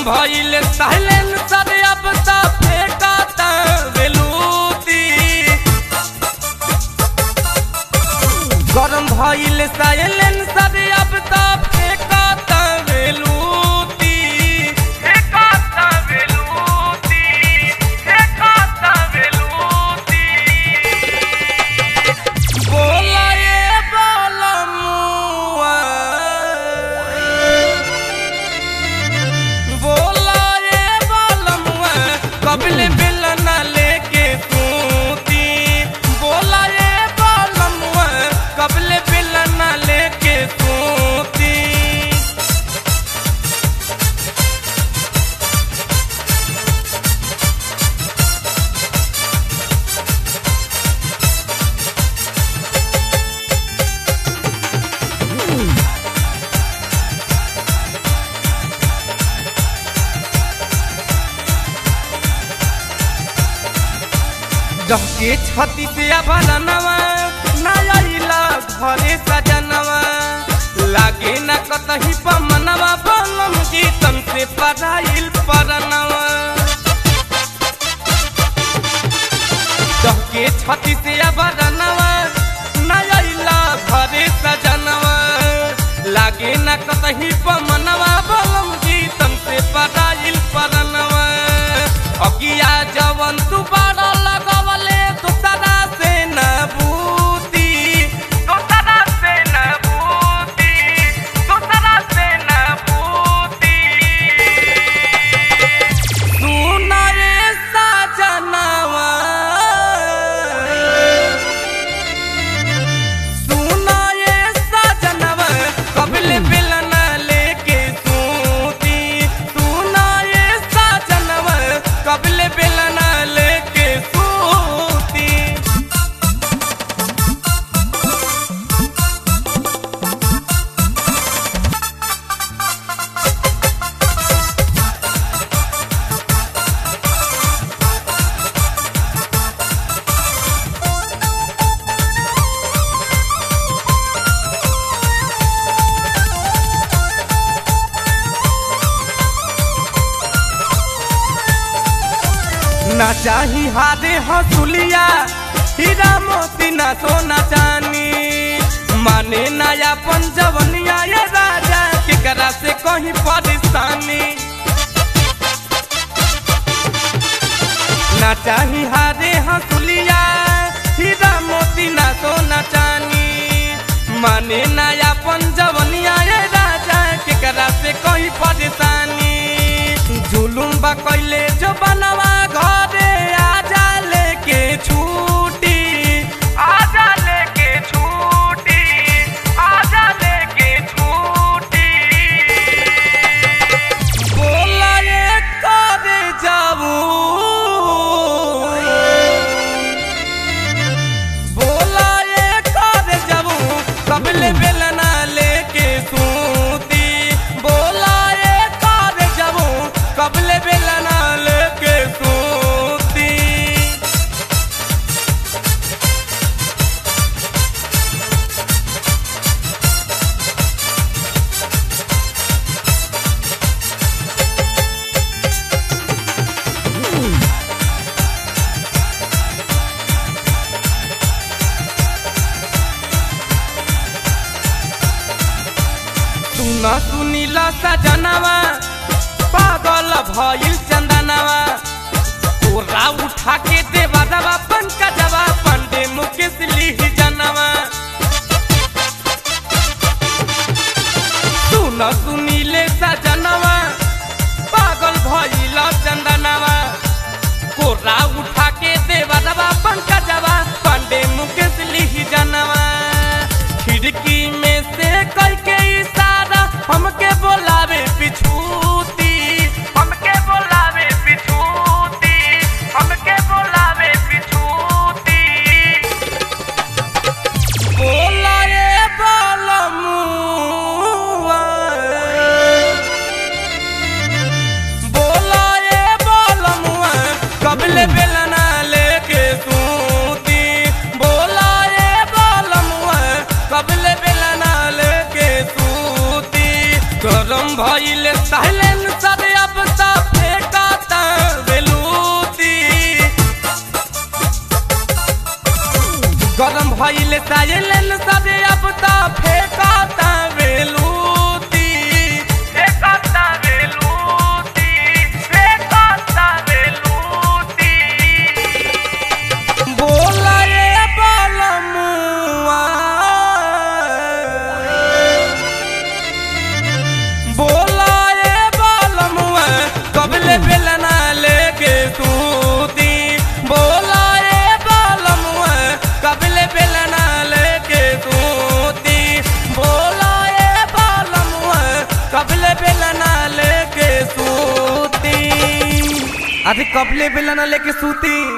भइल साइलेंसर अब त फेंकता बेलूती गरम भइल साइलेंसर अब त फेंकता बेलूती फेंकता बेलूती फेंकता बेलूती बोला ये बोला मुआ बोला ये बोला मुआ कबले बेलना लेके सूती बोला ये बोला मुआ कबले बेलना लेके सूती डहके छती से अभरनवा नया घरे सजनवा लागे न कतही पमनवा बलम गीतम से पढ़ाइल परनवा डहके छती से अभरनवा नया घरे सजनवा लागे न कतही पमनवा बलम गीतम से पढ़ाइल परनवा अगिया जवन तू बड़ा लगवले दोसरा से न बूती दोसरा से न बूती दोसरा से न बूती सुना रे सजनवा सुना ये सजनवा कबले बेलना लेके सूती सुना ये सजनवा कबले बेलना लेके सूती ना चाही हादे हसुलिया हीरा मोती ना सोना चानी माने नया पंजवनिया ये राजा केकरा से कहीं परेशानी ना चाही हादे हसुलिया हीरा मोती ना सोना चानी माने नया पंजवनिया ये राजा केकरा से कहीं परेशानी जुलुम बा कैले जो बनवा घरे आजा लेके छूटी आजा लेके छूटी आजा लेके छूटी बोला ये करे जाऊ बोला ये करे जाऊ कबले बेलना लेके सूती बोला ये करे जाऊ कबले बेलना लेके सूती सुन सुनीला सजनवा पागल भइल चंदनवा तोरा उठा के देवा दवा पंकजवा पंडे मुकेश लिह जनवा सुन सुनीले सजनवा पागल भइल चंदनवा कोरा उठा के देवा दवा पंकजवा पंडे मुकेश लिह जनवा खिड़की में से कई के इशारा हमके बोलावे पिछूती हमके बोलावे पिछूती हमके बोलावे पिछूती बेलना लेके सूती अरे कबले बेलना लेके सूती